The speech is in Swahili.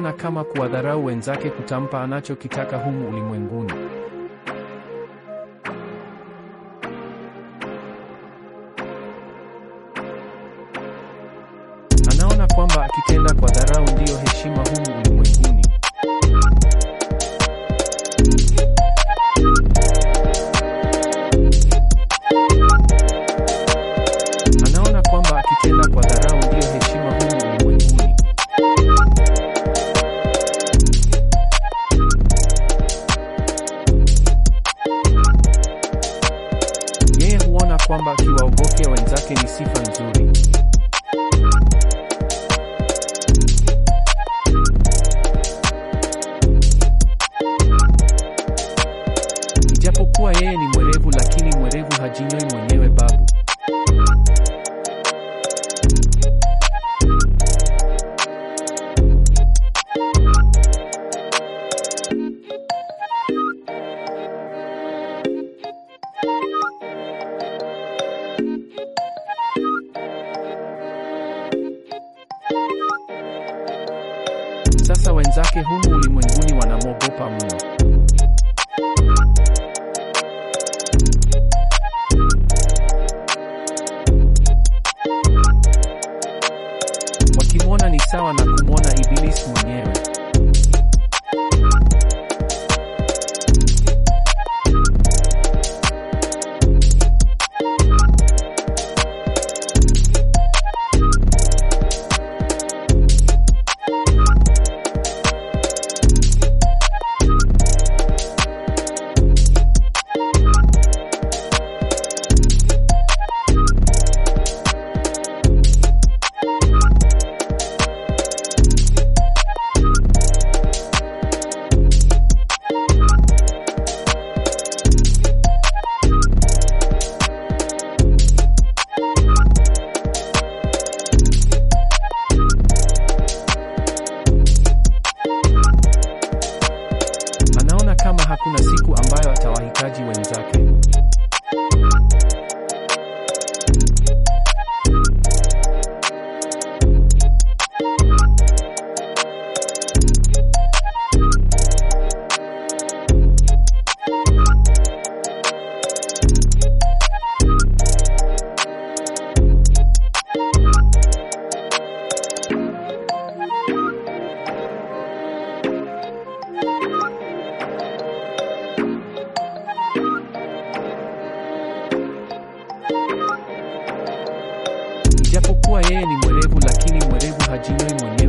anaona kama kuwadharau wenzake kutampa anachokitaka humu ulimwenguni. Anaona kwamba akitenda kwa dharau ndiyo heshima humu ulimwenguni. Anaona kwamba akitenda kwa dharau ndiyo heshima humu ulimwenguni. Yeye huona kwamba akiwaogofya wenzake ni sifa nzuri. Ijapokuwa yeye ni mwerevu, lakini mwerevu hajinyoi mwenyewe babu. Sasa wenzake humu ulimwenguni wanamwogopa mno. Wakimwona ni sawa na kumwona Ibilisi mwenyewe. Anaona kama hakuna siku ambayo atawahitaji wenzake. Ijapokuwa yeye ni mwerevu, lakini mwerevu hajinyoi mwenyewe.